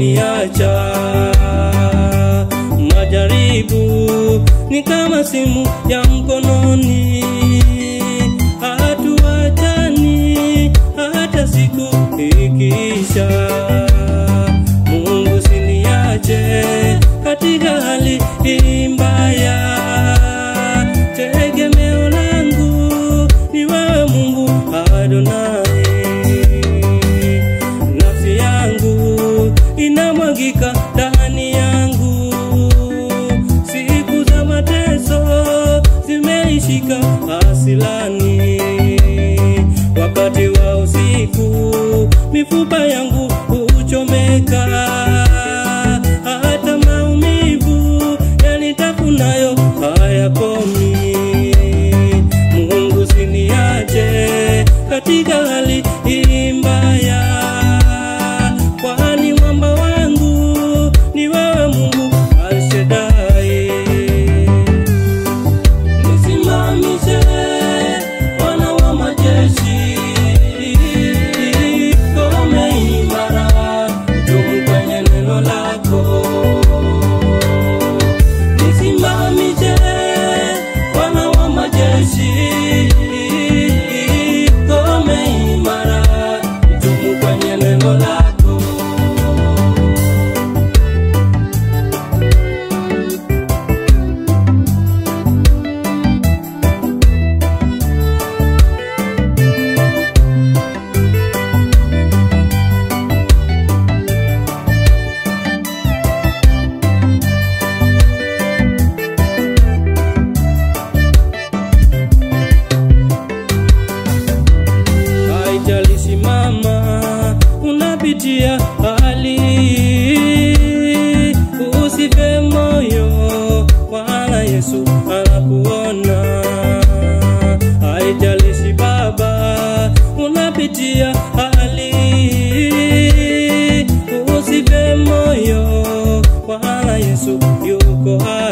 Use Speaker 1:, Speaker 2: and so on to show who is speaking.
Speaker 1: kuniacha. Majaribu ni kama simu ya mkononi, hatuachani hata siku ikiisha. Mungu siniache katika hali hii mbaya, tegemeo langu ni wewe Mungu Adonai. Nafsi yangu inamwagika ndani yangu, siku za mateso zimeishika asilani. Wakati wa usiku mifupa yangu huchomeka, hata maumivu yanitafunayo hayakomi. Mungu siniache katika hali hii mbaya, kwani mwamba wangu ni wewe Mungu Alshadai. Nisimamishe Bwana wa majeshi, ngome imara, dumu kwenye neno lako. Nisimamishe Bwana wa majeshi, ngome imara, dumu kwenye neno lako. haijalishi mama unapitia hali usife moyo bwana yesu anakuona haijalishi baba unapitia hali usife moyo bwana yesu yuko hapa